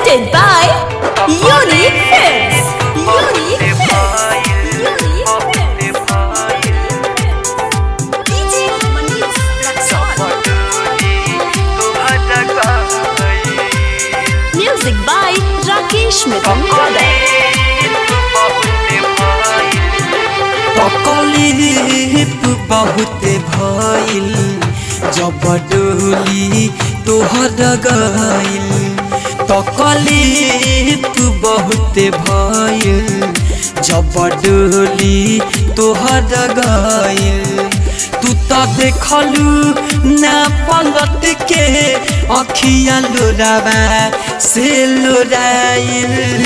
Presented by Unique Films. Unique Films. Unique Films. DJ Manish Raksol. Music by Rakesh Mittal Brother. तकलीफ बहुत भइल जब डोली तोहर गइल तकलीफ बहुत भइल जब डोली तोहर गइल तू तो देखलू ना पलट के अखिया लोरावा से लोराइल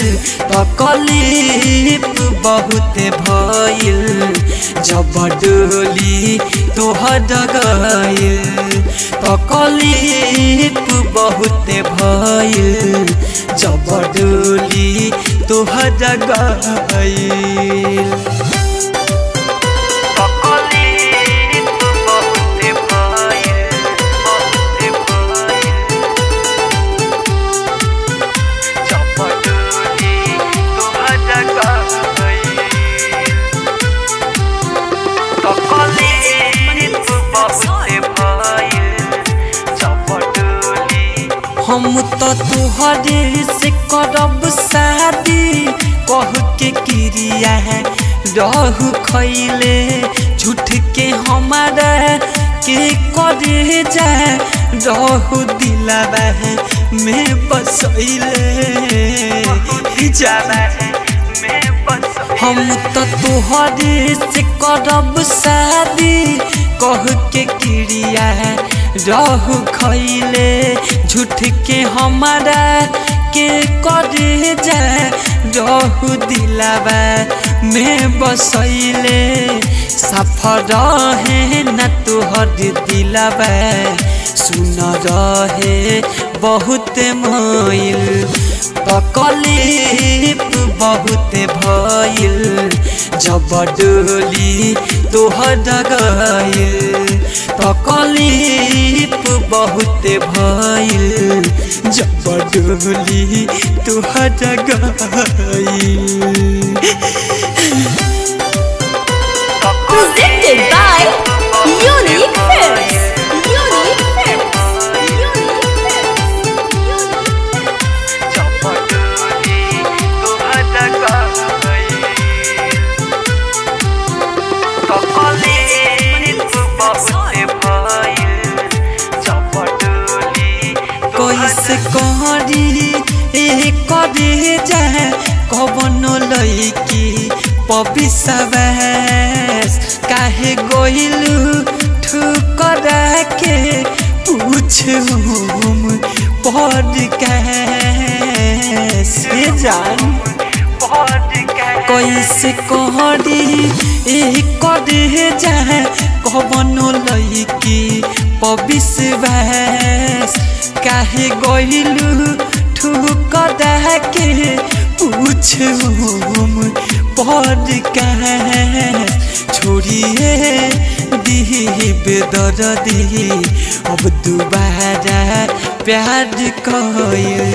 तकलीफ बहुत भइल जब डोली तोहर गइल तकलीफ बहुत भइल जब डोली तोहर गइल हम तो तुहरे से करब शादी कह के क्रिया है रहू खैले झूठ के हमारा के करे जाए रहू दिलावा है मैं बसैले जाना है हम तो तुहरे से करब शादी कह के क्रिया है रहू खैले झूठ के हमारा के करे जाए रहू दिलावा में बसैले सफर रहे न तुहर दिलावा सुन रहे बहुत मोइल तकलीफ बहुत भइल जब डोली तोहर गइल तकलीफ बहुत भइल जब डोली तोहर गइल Presented by Unique Films. Unique Films. Unique Films. कैसे कहरी ए करे जाए कवनो लैकी पबिसवैस काहे गोइलू ठुकरा के पूछूम पद कैसे जान कैसे कहरी ए करे जाए कवनो लैकी पबिसवैस काहे गइलू ठुकरा के पूछूम पद कहे छोड़िए दीब दर्दी अब दोबारा प्यार कइल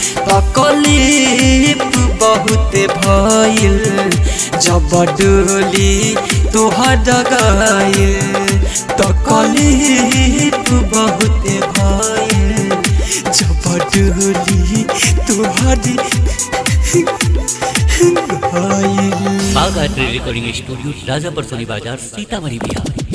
तकलीफ बहुत भइल जब डोली तोहर गइल तकलीफ बहुत भइल जब डोली तोहर गइल बाघ art recording studio Rajapar Soni बाजार सीतामढ़ी बिहार